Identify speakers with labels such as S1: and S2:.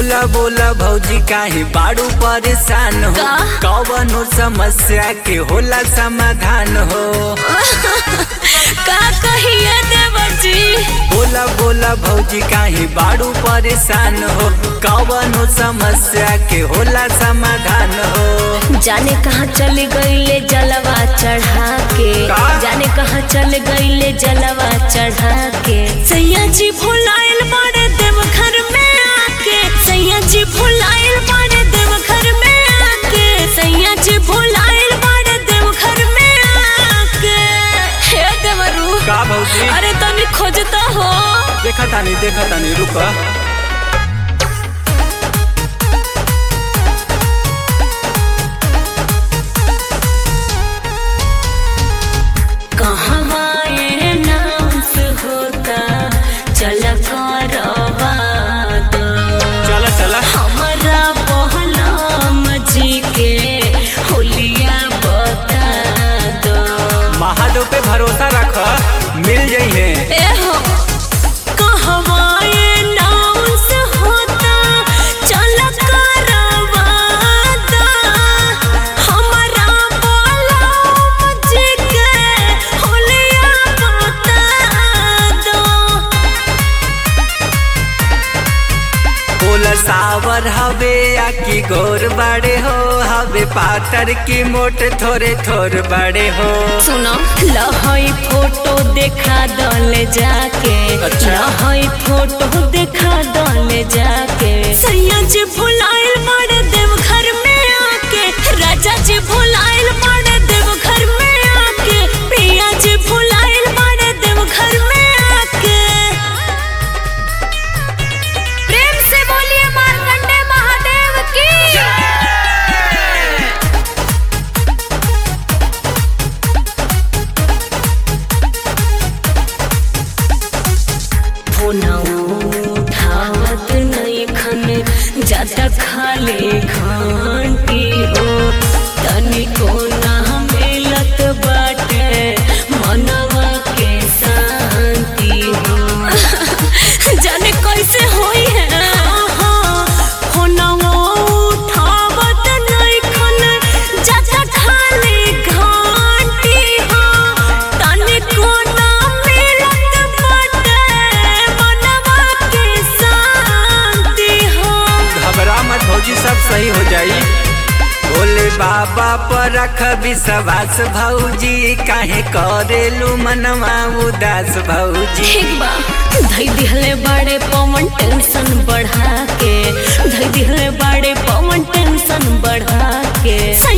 S1: बोला बोला भौजी काहे बाड़ू परेशान हो
S2: का?
S1: कवनो समस्या के होला समाधान हो
S2: का कहिए देवर जी
S1: बोला बोला भौजी काहे बाड़ू परेशान हो कवनो समस्या के होला समाधान हो
S2: जाने कहाँ चल गईले जलवा चढ़ा के
S1: का?
S2: जाने कहाँ चल गईले जलवा चढ़ा के सैया जी भुलाइल बाड़े देव घर में आके सैया जी भुलाइल बाड़े देव घर में आके सैया जी भुलाइल बाड़े देव घर में आके हे देवरू
S1: का भौजी
S2: अरे तनी खोजता हो
S1: देखा तानी देखा तानी रुका
S2: कहवा ये नास होता चल करवा दो
S1: चला चला
S2: हमारा बहलाम जी के होलिया बता दो
S1: महादेव पे भरोसा रख मिल जाइए
S2: ए हो कहवा ये नास होता चल करवा दो हमारा बहलाम जी के होलिया बता दो
S1: बोला सावर हवे या की गोर बड़े हो हवे पातर की मोट थोड़े थोर बड़े हो
S2: सुनो लहई फोटो देखा दले जाके
S1: अच्छा।
S2: लहई फोटो देखा दले जाके सैया जी भुलाइल मारे देव घर में आके राजा जी भुलाइल मारे देव घर में आके प्रिया जी भुलाइल मारे देव घर में आके प्रेम से बोलिए मार्कंडे महादेव की उठावत नहीं खन ज्यादा खाले घंटी हो तनिको ना मिलत बाटे मनवा के शांति हो जाने कैसे होई है फोनवा उठावत नहीं खन ज्यादा खाले घंटी हो तनिको ना मिलत बाटे मनवा के शांति हो
S1: घबरा मत भौजी सब सही हो जाई भोले बाबा पर रख विश्वास भौजी काहे करेलू मनवा उदास भौजी
S2: ठीक बा धई दिहले बड़े पवन टेंशन बढ़ा के धई दिहले बड़े पवन टेंशन बढ़ा के सैया